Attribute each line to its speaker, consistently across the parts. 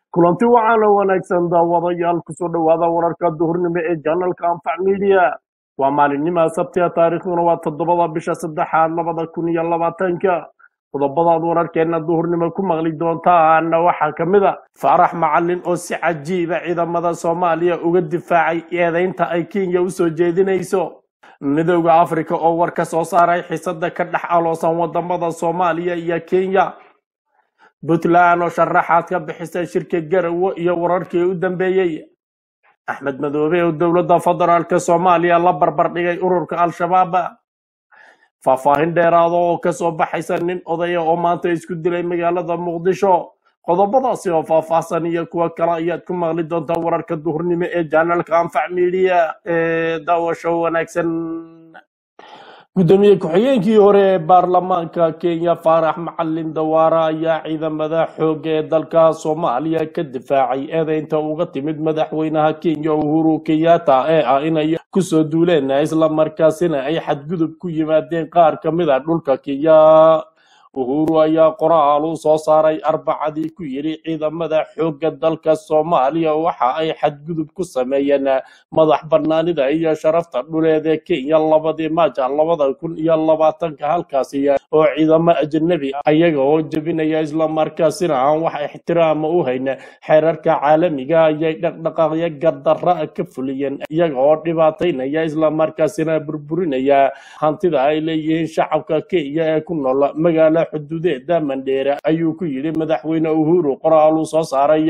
Speaker 1: kulanti waxaana wanaagsan daawadayaal kusoo dhowaada wararka duhurnimo ee janalka anfac media waa maalinnimaa sabtiga taariikhduna waa toddobada bisha saddexaad labada kun iyo labaatanka qodobadaad wararkeenna duhurnimo ku maqli doontaana waxaa ka mid a faarax macalin oo si cajiiba ciidamada soomaaliya uga difaacay eedaynta ay kenya usoo jeedinayso midowda afrika oo war ka soo saaray xisada ka dhex aloosan wadamada soomaaliya iyo kenya puntland oo sharaxaad ka bixisay shirka garowe iyo wararkii u dambeeyey axmed madoobe oo dowladda federaalk soomaaliya la barbar dhigay ururka al-shabaab faahfaahin dheeraada oo kasoo baxaysa nin odaya oo maanta isku dilay magaalada muqdisho qodobadaasi oo faahfaahsan iyo kuwo kale ayaad ku maqli doontaa wararka duhurnimo ee janalka anfac media ee daawasho wanaagsan gudoomiye ku-xigeenkii hore ee baarlamaanka kenya faarax macalin dawaara ayaa ciidamada xooga ee dalka soomaaliya ka difaacay eedeynta uga timid madaxweynaha kenya uhuru kenyatta ee ah inay kusoo duuleen islamarkaasina ay xadgudub ku yimaadeen qaar ka mid a dhulka kenya uhuru ayaa qoraal u soo saaray arbacadii ku yidhi ciidamada xoogga dalka soomaaliya waxa ay xadgudub ku sameeyeen madax banaanida iyo sharafta dhuleed ee kenya labadii maaja labada kun iyo labaatanka halkaasi oo ciidamo ajnabi ayaga oo jebinaya islamarkaasina aan wax ixtiraama u hayn xeerarka caalamiga ayay dhaqdhaqaaqyo gardarra ka fuliyeen iyaga oo dhibaataynaya islamarkaasina burburinaya hantida ay leeyihiin shacabka kenya ee ku nool magaala xuduudeeda mandheere ayuu ku yidhi madaxweyne uhuru qoraal uu soo saaray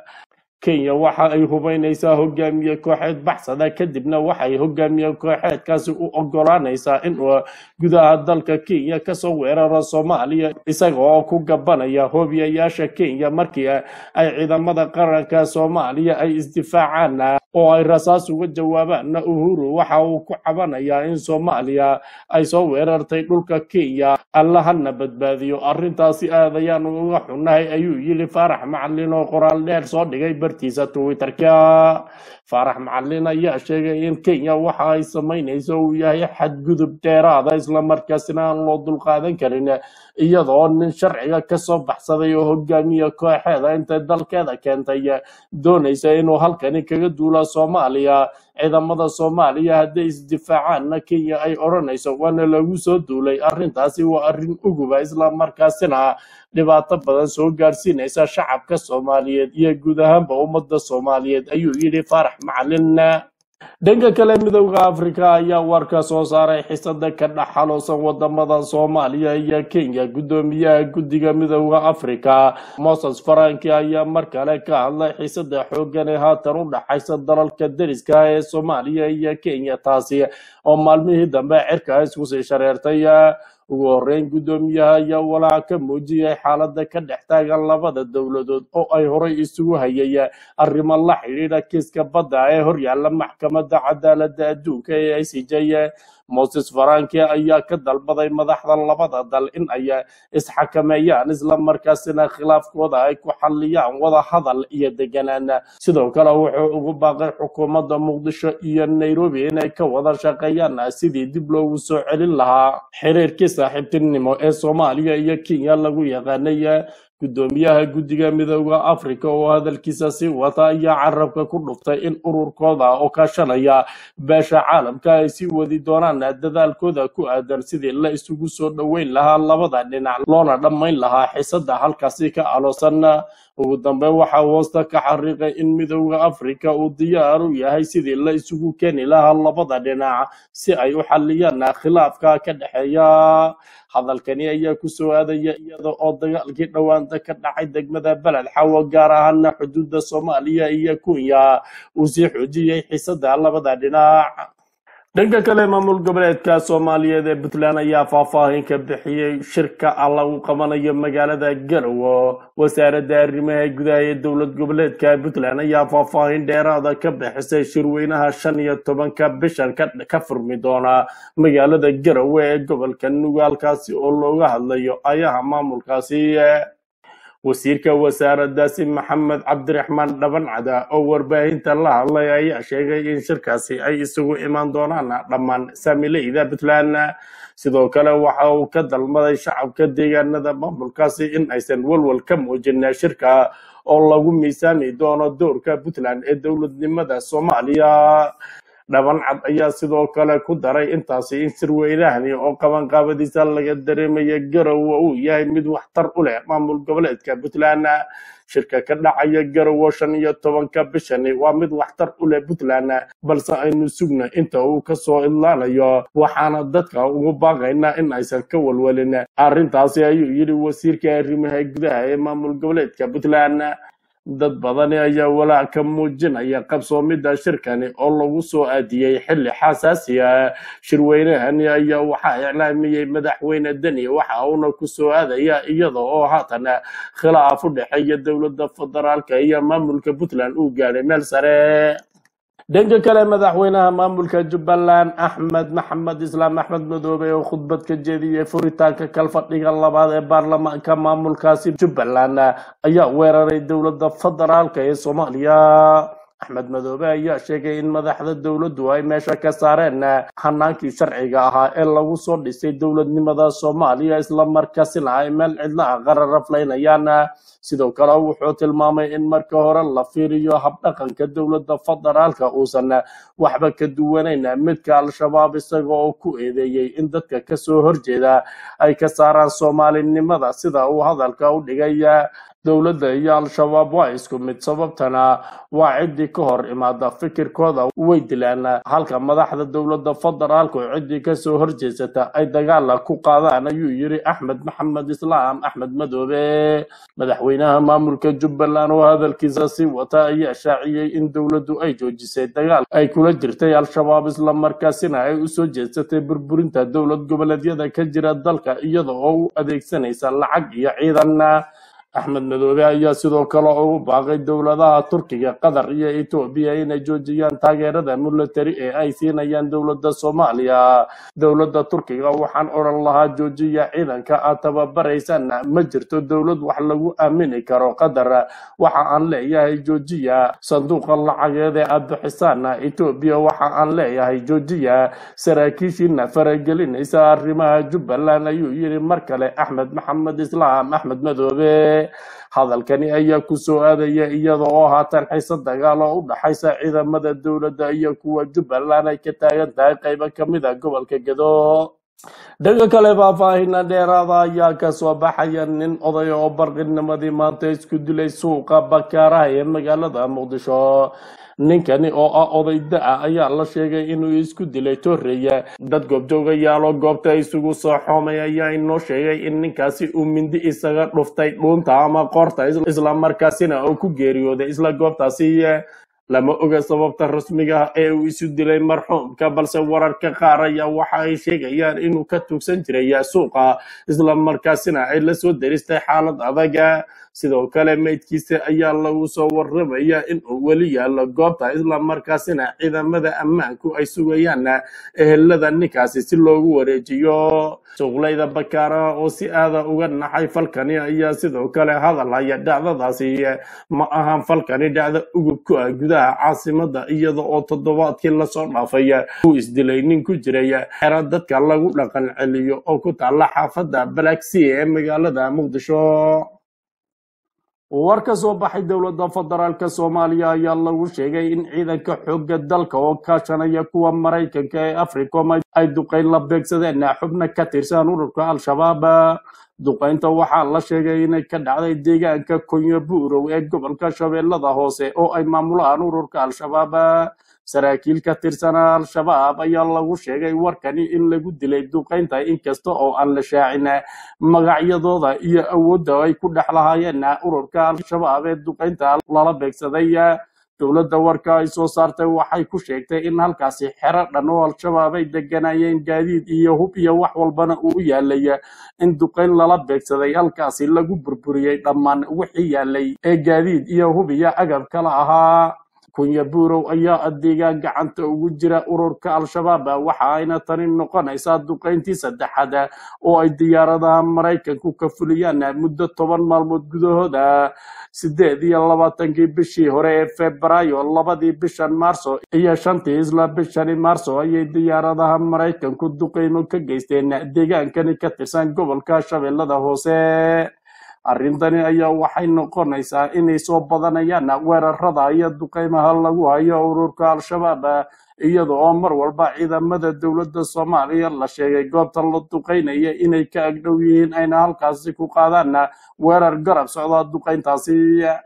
Speaker 1: kenya waxa ay hubaynaysaa hogaamiye kooxeed baxsada kadibna waxay hogaamiye kooxeedkaasi u ogolaanaysaa inuu gudaha dalka kenya kasoo weeraro soomaaliya isaga oo ku gabanaya hoobiyayaasha kenya markii ay ciidamada qaranka soomaaliya ay isdifaacaan oo ay rasaas uga jawaabaanna uhuru waxa uu ku cabanayaa in soomaaliya ay soo weerartay dhulka kenya allahana badbaadiyo arrintaasi aad ayaanu uga xunnahay ayuu yidhi faarax macalin oo qoraal dheer soo dhigay bartiisa twitterka faarax macalin ayaa sheegay in kenya waxa ay samaynayso uu yahay xadgudub dheeraada islamarkaasina aan loo dulqaadan karin iyadoo nin sharciga kasoo baxsaday oo hogaamiye kooxeeda intay dalkeeda keentay doonaysa inuu halkani kaga duula soomaaliya ciidamada soomaaliya hadday isdifaacaanna kenya ay odhanayso waana lagu soo duulay arrintaasi waa arrin uguba islamarkaasina dhibaato badan soo gaarsiinaysa shacabka soomaaliyeed iyo guud ahaanba ummadda soomaaliyeed ayuu yidhi faarax macalin dhanka kale midowda afrika ayaa warka soo saaray xisada ka dhex xaloosan wadamada soomaaliya iyo kenya gudoomiyaha guddiga midowda afrika moses faranki ayaa mar kale ka hadlay xisada xoogan ee haatan u dhaxaysa dalalka deriska ee soomaaliya iyo kenya taasi oo maalmihii dambe cirka isku sii shareertay ugu horeyn guddoomiyaha ayaa walaac ka muujiyay xaalada ka dhex taagan labada dowladood oo ay horay isugu hayay arrimo la xidhiidha kiiska badda ee horyaalla maxkamadda cadaaladda adduunka ee i c j moses faranki ayaa ka dalbaday madaxda labada dal in ay isxakameeyaan islamarkaasina khilaafkooda ay ku xalliyaan wada hadal iyo deganaan sidoo kale wuxuu ugu baaqay xukuumadda muqdisho iyo nairobi inay ka wada shaqeeyaan sidii dib loogu soo celin lahaa xiriirkii saaxiibtinimo ee soomaaliya iyo kenya lagu yaqaanay gudoomiyaha guddiga midowda afrika oo hadalkiisa sii wata ayaa carabka ku dhuftay in ururkooda oo kaashanaya beesha caalamka ay sii wadi doonaan dadaalkooda ku aadan sidii la isugu soo dhoweyn lahaa labada dhinac loona dhammayn lahaa xisada halkaasi ka aloosan ugu dambeyn waxaa hoosta ka xariiqay in midowda afrika uu diyaar u yahay sidii la isugu keeni lahaa labada dhinac si ay u xaliyaan khilaafka ka dhexeeya hadalkani ayaa kusoo aadaya iyada oo dagaalkii dhowaanta ka dhacay degmada beled xawo gaar ahaana xuduudda soomaaliya iyo kenya uu sii xoojiyey xisada labada dhinac dhanka kale maamul goboleedka soomaaliyeed ee puntland ayaa faahfaahin ka bixiyey shirka lagu qabanayo magaalada garowe wasaaradda arrimaha gudaha ee dowlad goboleedka puntland ayaa faahfaahin dheeraada ka bixisay shirweynaha shan iyo tobanka bishan ka furmi doona magaalada garowe ee gobolka nugaalkaasi oo looga hadlayo ayaha maamulkaasi wasiirka wasaaraddaasi maxamed cabdiraxmaan dhabancada oo warbaahinta la hadlay ayaa sheegay in shirkaasi ay isugu imaan doonaan dhammaan saamileyda puntland sidoo kale waxa uu ka dalmaday shacabka deegaanada maamulkaasi in aysan walwal ka muujin shirka oo lagu miisaami doono doorka puntland ee dowladnimada soomaaliya dhaban cad ayaa sidoo kale ku daray intaasi in sirweynahani oo qabanqaabadiisa laga dareemaya garowe uu yahay mid waxtar u leh maamul goboleedka puntland shirka ka dhacaya garowe shan iyo tobanka bishani waa mid waxtar u leh puntland balse aynu sugna inta uu kasoo idlaanayo waxaana dadka ugu baaqaynaa in aysan ka walwalin arrintaasi ayuu yidhi wasiirka arrimaha gudaha ee maamul goboleedka puntland dad badani ayaa walaac ka muujinaya qabsoomidda shirkani oo lagu soo aadiyey xilli xasaasi ah shirweynahani ayaa waxaa iclaamiyey madaxweyne deni waxa uuna ku soo aadaya iyada oo haatan khilaaf u dhexeeya dowladda federaalka iyo maamulka puntland uu gaadhay meel sare dhanka kale madaxweynaha maamulka jubbaland axmed maxamed islaam axmed madoobe oo khudbad ka jeediyey furitaanka kalfadhiga labaad ee baarlamaanka maamulkaasi jubbaland ayaa weeraray dowladda federaalka ee soomaaliya axmed madoobe ayaa sheegay in madaxda dowladdu ay meesha ka saareen hanaankii sharciga ahaa ee lagu soo dhisay dowladnimada soomaaliya islamarkaasina ay meel cidlaha qararaflaynayaan sidoo kale wuxuu tilmaamay in marka hore la fiiriyo habdhaqanka dowladda federaalka uusan waxba ka duwanayn midka al-shabaab isaga oo ku eedeeyey in dadka kasoo horjeeda ay ka saaraan soomaalinimada sida uu hadalka u dhigay dowladda iyo al-shabaab waa isku mid sababtana waa ciddii ka hor imaada fikirkooda way dilaan halka madaxda dowladda federaalku ciddii kasoo horjeesata ay dagaala ku qaadaan ayuu yiri axmed maxamed islaam axmed madoobe madaxweynaha maamulka jubbaland oo hadalkiisa sii wata ayaa shaaciyey in dowladdu ay joojisay dagaal ay kula jirtay al-shabaab islamarkaasina ay usoo jeedsatay burburinta dowlad goboleedyada ka jira dalka iyada oo u adeegsanaysa lacag iyo ciidan axmed madoobe ayaa sidoo kale ugu baaqay dowladaha turkiga qatar iyo etoobiya inay joojiyaan taageerada military ee ay siinayaan dowladda soomaaliya dowladda turkiga waxaan odhan lahaa joojiya ciidanka aad tababaraysaan ma jirto dowlad wax lagu aamini karo qatar waxa aan leeyahay joojiya sanduuqa lacageed ee aad bixisaan etoobiya waxa aan leeyahay joojiya saraakiishiina faragelinaysa arrimaha jubbaland ayuu yidhi mar kale axmed maxamed islaam axmed madoobe hadalkani ayaa ku soo aadaya iyada oo haatan xiise dagaal oo u dhaxaysa ciidamada dowladda iyo kuwa jubbaland ay ka taagan tahay qaybo ka mid a gobolka gedo dhanka kale faahfaahina dheeraada ayaa kasoo baxaya nin oday oo barqinimadii maanta isku dilay suuqa bakaaraha ee magaalada muqdisho ninkani oo ah oday da-a ayaa la sheegay inuu isku dilay torreya dad goobjoogayaal oo goobta isugu soo xoomay ayaa inoo sheegay in ninkaasi uu mindi isaga dhuftay dhuunta ama qoorta islamarkaasina uu ku geeriyooday isla goobtaasi lama oga sababta rasmiga ah ee uu isu dilay marxuumka balse wararka qaar ayaa waxa ay sheegayaan inuu ka tugsan jiray suuqa islamarkaasina ay la soo deristay xaalad adaga sidoo kale meydkiisa ayaa lagu soo warramaya in uu weli yaallo goobta islamarkaasina ciidamada ammaanku ay sugayaan ehelada ninkaasi si loogu wareejiyo suuqlayda bakaara oo si aada uga naxay falkani ayaa sidoo kale hadal haya dhacdadaasi ma ahan falkani dhacdo ugub ku ah gudaha caasimada iyada oo toddobaadkii lasoo dhaafay uu isdilay nin ku jiray xero dadka lagu dhaqan celiyo oo ku taalla xaafadda balaagsii ee magaalada muqdisho war ka soo baxay dowladda federaalk soomaaliya ayaa lagu sheegay in ciidanka xoogga dalka oo kaashanaya kuwa maraykanka ee africom ay duqayn la beegsadeen xubno ka tirsan ururka al-shabaab duqaynta waxaa la sheegay inay ka dhacday deegaanka konyo buurow ee gobolka shabeellada hoose oo ay maamulaan ururka al-shabaab saraakiil ka tirsanaa al-shabaab ayaa lagu sheegay warkani in lagu dilay duqaynta inkasta oo aan la shaacin magacyadooda iyo awoodda ay ku dhex lahaayeen ururka al-shabaab ee duqaynta lala beegsaday dowladda warka ay soo saartay waxay ku sheegtay in halkaasi xero dhan oo al-shabaab ay deganayeen gaadiid iyo hub iyo wax walbana uu u yaalay in duqayn lala beegsaday halkaasi lagu burburiyey dhammaan wixii yaalay ee gaadiid iyo hub iyo agab kala ahaa kunya buurow ayaa deegaan gacanta ugu jira ururka al-shabaab waxa ayna tani noqonaysaa duqayntii saddexaad oo ay diyaaradaha maraykanku ka fuliyaan muddo toban maalmood gudahooda sideed iyo labaatankii bishii hore ee febraayo labadii bishan maarso iyo shantii isla bishani maarso ayay diyaaradaha maraykanku duqaymo ka geysteen deegaankani ka tirsan gobolka shabeellada hoose arrintani ayaa waxay noqonaysaa inay soo badanayaan weerarada iyo duqeymaha lagu hayo ururka al-shabaab iyada oo mar walba ciidamada dowladda soomaaliya la sheegay goobta la duqeynaya inay ka agdhow yihiin ayna halkaasi ku qaadaan weerar garab socda duqeyntaasi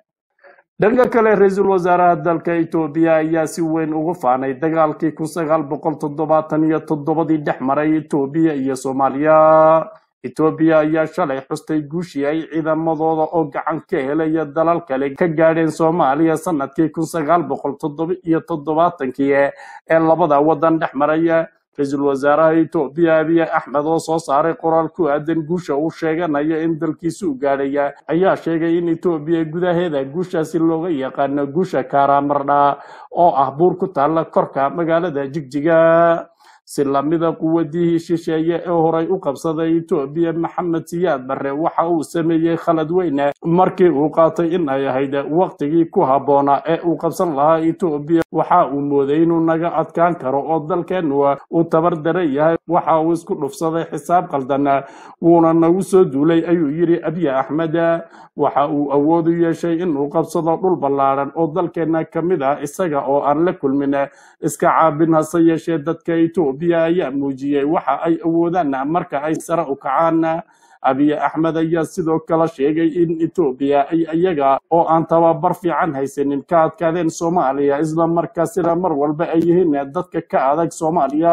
Speaker 1: dhanka kale ra-iisul wasaaraha dalka etoobiya ayaa si weyn ugu faanay dagaalkii kun sagaal boqol toddobaatan iyo toddobadii dhex maray etoobiya iyo soomaaliya etoobiya ayaa shalay xustay guushii ay ciidamadooda oo gacan ka helaya dalal kale ka gaadheen soomaaliya sanadkii kun sagaal boqol toddoba iyo toddobaatankii ee labada waddan dhex maraya ra-iisul wasaaraha etoobiya abiy axmed oo soo saaray qoraal ku aadan guusha uu sheeganayo in dalkiisu gaadhaya ayaa sheegay in etoobiya gudaheeda guushaasi looga yaqaano guusha karamardha oo ah buur ku taalla korka magaalada jigjiga si lamida quwadihii shisheeye ee horay u qabsaday etoobiya maxamed siyaad barre waxa uu sameeyey khalad weyne markii uu qaatay in ay ahayd waqtigii ku habboonaa ee uu qabsan lahaa etoobiya waxa uu mooday inuu naga adkaan karo oo dalkeennu uu tabar daran yahay waxa uu isku dhufsaday xisaab qaldan wuuna nagu soo duulay ayuu yidhi abiy axmed waxa uu awood u yeeshay inuu qabsado dhul ballaadhan oo dalkeenna ka mid ah isaga oo aan la kulmin iska caabin hase yeeshee dadka etoobiya ayaa muujiyey waxa ay awoodaan marka ay sare u kacaan abiy axmed ayaa sidoo kale sheegay in etoobiya ay iyaga oo aan tababar fiican haysanin ka adkaadeen soomaaliya isla markaasina mar walba ay yihiin dadka ka adag soomaaliya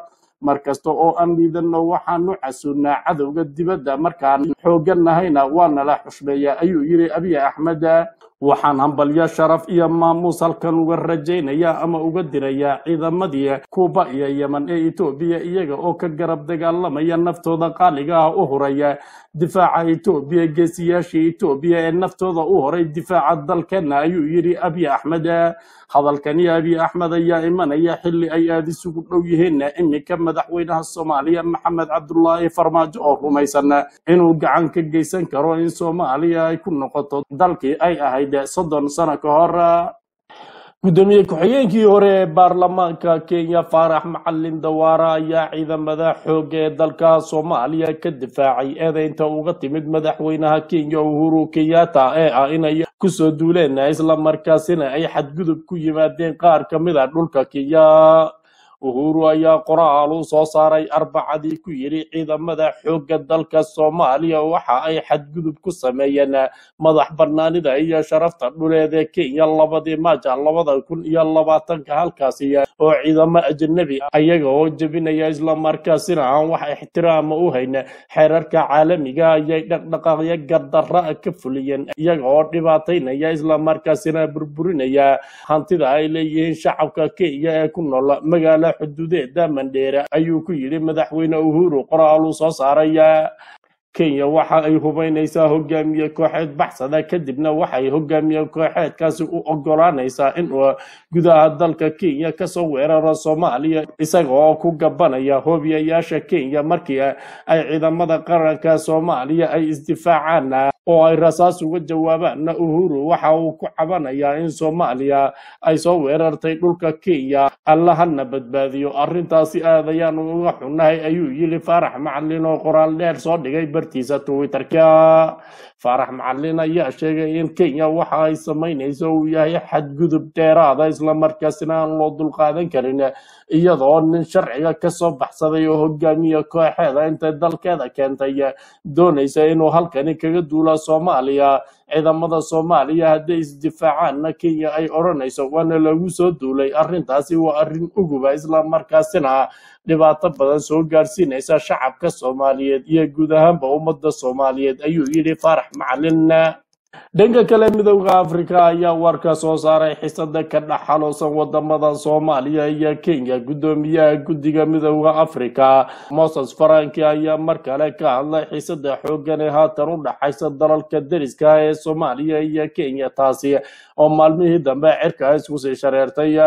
Speaker 1: mar kasta oo aan liidano waxaanu casunnaa cadowga dibadda markaan xooggan nahayna waana la xushmeeya ayuu yidhi abiy axmed waxaan hambalyo sharaf iyo maamuus halkan uga rajaynaya ama uga diraya ciidamadii kuuba iyo yeman ee etoobiya iyaga oo ka garab dagaalamaya naftooda qaaliga ah u horaya difaaca etoobiya geesiyaashii etoobiya ee naftooda u horay difaaca dalkeenna ayuu yidhi abiy axmed hadalkani abiy axmed ayaa imanaya xilli ay aada isugu dhow yihiin iminka madaxweynaha soomaaliya maxamed cabdulaahi farmaajo oo rumaysan inuu gacan ka geysan karo in soomaaliya ay ku noqoto dalkii ay ahayd soddon sano ka hor gudoomiye ku-xigeenkii hore ee baarlamaanka kenya faarax macalin dawaara ayaa ciidamada xooga ee dalka soomaaliya ka difaacay eedeynta uga timid madaxweynaha kenya uhuru kenyatta ee ah inay kusoo duuleen islamarkaasina ay xadgudub ku yimaadeen qaar ka mid a dhulka kenya uhuru ayaa qoraal u soo saaray arbacadii ku yidhi ciidamada xoogga dalka soomaaliya waxa ay xadgudub ku sameeyeen madax banaanida iyo sharafta dhuleed ee kenya labadii maaja labada kun iyo labaatanka halkaasi oo ciidamo ajnabi ayaga oo jebinaya islamarkaasina aan wax ixtiraama u hayn xeerarka caalamiga ayay dhaqdhaqaaqyo gardarra ka fuliyeen iyaga oo dhibaataynaya islamarkaasina burburinaya hantida ay leeyihiin shacabka kenya ee ku nool magaala xuduudeeda mandheere ayuu ku yidhi madaxweyne uhuru qoraal uu soo saaray kenya waxa ay hubaynaysaa hogaamiye kooxeed baxsada kadibna waxay hogaamiye kooxeedkaasi u ogolaanaysaa inuu gudaha dalka kenya kasoo weeraro soomaaliya isaga oo ku gabanaya hoobiyayaasha kenya markii ay ciidamada qaranka soomaaliya ay isdifaacaan oo ay rasaas uga jawaabaan uhuru waxa uu ku cabanayaa in soomaaliya ay soo weerartay dhulka kenya allahana badbaadiyo arrintaasi aad ayaanu uga xunnahay ayuu yili faarax macalin oo qoraal dheer soo dhigay bartiisa twitterka faarax macalin ayaa sheegay in kenya waxa ay samaynayso uu yahay xadgudub dheeraada islamarkaasina aan loo dulqaadan karin iyadoo nin sharciga kasoo baxsaday oo hogaamiye kooxeeda intay dalkeeda keentay doonaysa inuu halkani kaga duula soomaaliya ciidamada soomaaliya hadday isdifaacaanna kenya ay odhanayso waana lagu soo duulay arrintaasi waa arrin uguba islamarkaasina dhibaato badan soo gaarsiinaysa shacabka soomaaliyeed iyo guud ahaanba ummadda soomaaliyeed ayuu yidhi faarax macalin dhanka kale midowda afrika ayaa warka soo saaray xisada ka dhex xaloosan wadamada soomaaliya iyo kenya gudoomiyaha guddiga midowda afrika moses faranki ayaa mar kale ka hadlay xisada xoogan ee haatan u dhaxaysa dalalka deriska ee soomaaliya iyo kenya taasi oo maalmihii dambe cirka isku sii shareertay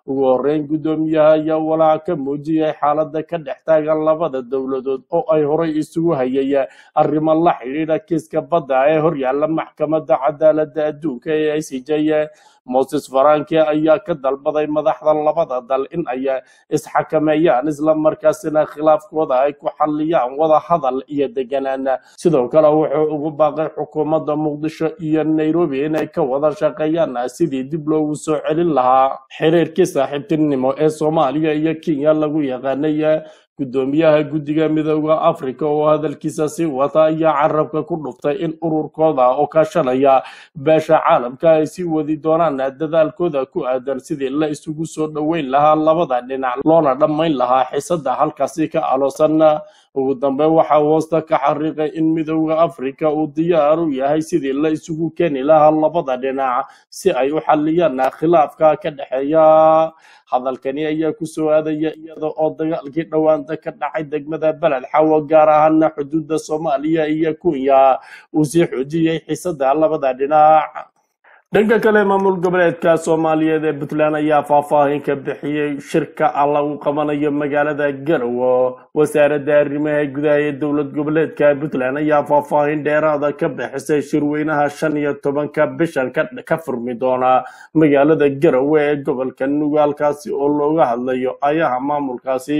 Speaker 1: ugu horeyn guddoomiyaha ayaa walaac ka muujiyay xaaladda ka dhex taagan labada dowladood oo ay horay isugu hayay arrimo la xidhiidha kiiska badda ee horyaalla maxkamadda cadaaladda adduunka ee i c j moses faranke ayaa ka dalbaday madaxda labada dal in ay isxakameeyaan islamarkaasina khilaafkooda ay ku xalliyaan wada hadal iyo deganaan sidoo kale wuxuu ugu baaqay xukuumadda muqdisho iyo nairobi inay ka wada shaqeeyaan sidii dib loogu soo celin lahaa xiriirkii saaxiibtinimo ee soomaaliya iyo kenya lagu yaqaanay guddoomiyaha guddiga midooda africa oo hadalkiisa sii wata ayaa carabka ku dhuftay in ururkooda oo kaashanaya beesha caalamka ay sii wadi doonaan dadaalkooda ku aadan sidii la isugu soo dhoweyn lahaa labada dhinac loona dhammayn lahaa xiisada halkaasi ka aloosan ugu dambeyn waxaa hoosta ka xariiqay in midooda africa uu diyaar u yahay sidii la isugu keeni lahaa labada dhinac si ay u xaliyaan khilaafka ka dhexeeya hadalkani ayaa ku soo aadaya iyada oo dagaalkii dhowaanta ka dhacay degmada beled xawo gaar ahaana xuduudda soomaaliya iyo kenya uu sii xoojiyey xiisada labada dhinac dhanka kale maamul goboleedka soomaaliyeed ee puntland ayaa faahfaahin ka bixiyey shirka ah lagu qabanayo magaalada garowe wasaaradda arrimaha gudaha ee dowlad goboleedka puntland ayaa faahfaahin dheeraada ka bixisay shirweynaha shan iyo tobanka bishan ka ka furmi doona magaalada garowe ee gobolka nugaalkaasi oo looga hadlayo ayaha maamulkaasi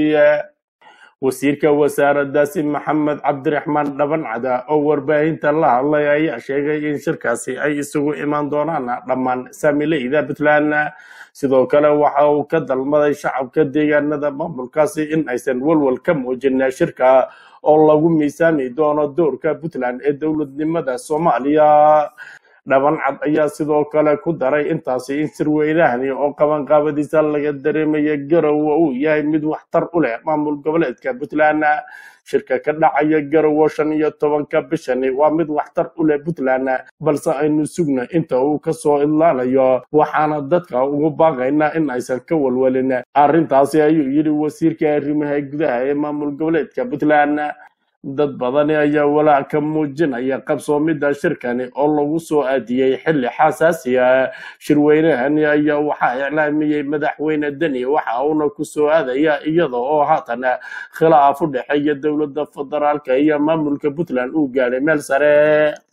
Speaker 1: wasiirka wasaaraddaasi maxamed cabdiraxmaan dhabancada oo warbaahinta la hadlay ayaa sheegay in shirkaasi ay isugu imaan doonaan dhammaan saamileyda puntland sidoo kale waxa uu ka dalmaday shacabka deegaanada maamulkaasi in aysan walwal ka muujin shirka oo lagu miisaami doono doorka puntland ee dowladnimada soomaaliya dhaban cad ayaa sidoo kale ku daray intaasi in sirweynahani oo qabanqaabadiisa laga dareemaya garowe uu yahay mid waxtar u leh maamul goboleedka puntland shirka ka dhacaya garowe shan iyo tobanka bishani waa mid waxtar u leh puntland balse aynu sugna inta uu kasoo idlaalayo waxaana dadka ugu baaqaynaa in aysan ka walwalin arrintaasi ayuu yidhi wasiirka arrimaha gudaha ee maamul goboleedka puntland dad badani ayaa walaac ka muujinaya qabsoomidda shirkani oo lagu soo aadiyey xilli xasaasi ah shirweynahani ayaa waxaa iclaamiyey madaxweyne deni waxa uuna ku soo aadaya iyada oo haatan khilaaf u dhexeeya dowladda federaalka iyo maamulka puntland uu gaadhay meel sare